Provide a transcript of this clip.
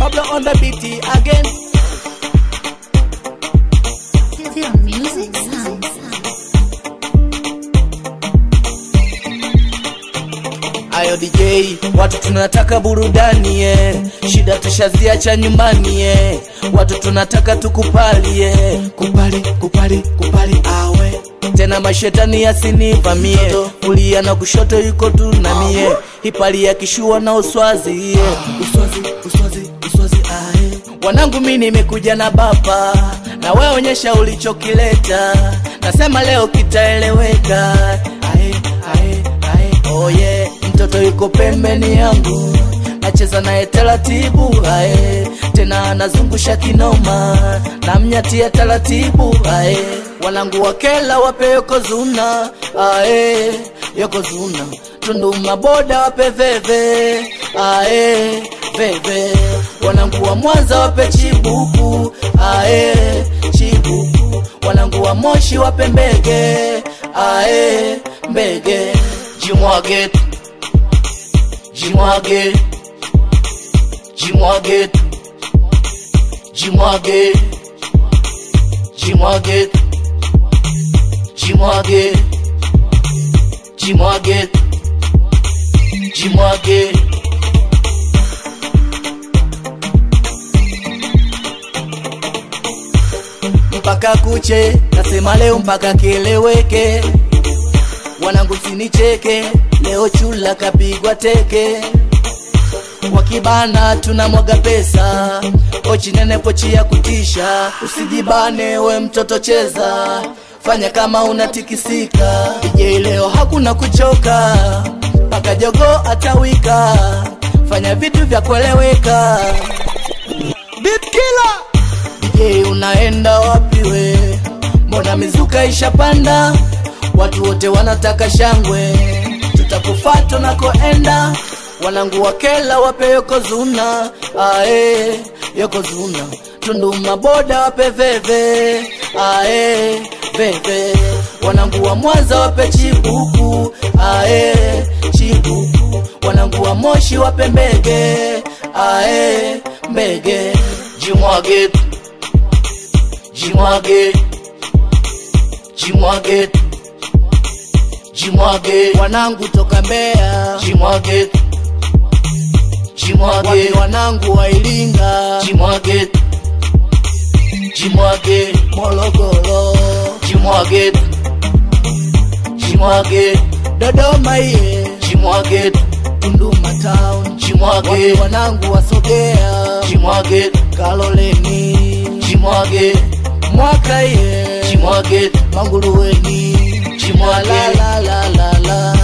Pablo on the beat again. The music sounds. Ayo DJ, watu tunataka burudani eh. Shida tushaziacha nyumbani eh. Watu tunataka tukupalie, kupali kupali kupali awe tena mashetani yasinivamie, kulia na kushoto yuko tunamie, hipali ya kishua na uswazi yeah. Uswazi uswazi uswazi ae. Wanangu mi nimekuja na baba, na wewe onyesha ulichokileta, nasema leo kitaeleweka ae, ae, ae. Oh yeah. Mtoto yuko pembeni yangu nacheza naye taratibu ae, tena anazungusha kinoma na mnyatia taratibu ae, wanangu wakela wape yokozuna ae, yokozuna tundu maboda wape veve ae, veve wanangu wa Mwanza wape chibuku ae, chibuku wanangu wa Moshi wape mbege ae, mbege jimwage jimwage jimwage jimwage jimwage jimwage jimwage jimwage mpaka kuche nasema leo mpaka kieleweke wanangu sinicheke leo chula kapigwa teke wakibana tunamwaga pesa pochi nene pochi ya kutisha usijibane we mtoto cheza fanya kama unatikisika DJ leo hakuna kuchoka mpaka jogo atawika fanya vitu vya kueleweka Beat killer DJ unaenda wapi we mbona mizuka ishapanda watu wote wanataka shangwe tutakufata nakoenda wanangu wakela wape yokozuna ae yokozuna tundu maboda wape veve ae veve wanangu wa mwanza wape chibuku ae chibuku wanangu wa moshi wape mbege ae mbege jimwage jimwage jimwage jimwage wanangu toka Mbeya jimwage jimwage Wapi wanangu wa Iringa jimwage jimwage Morogoro jimwage jimwage Dodoma ye jimwage Tunduma town jimwage Wapi wanangu wasogea jimwage Kaloleni jimwage mwaka ye jimwage Manguruweni jimwage la la la la la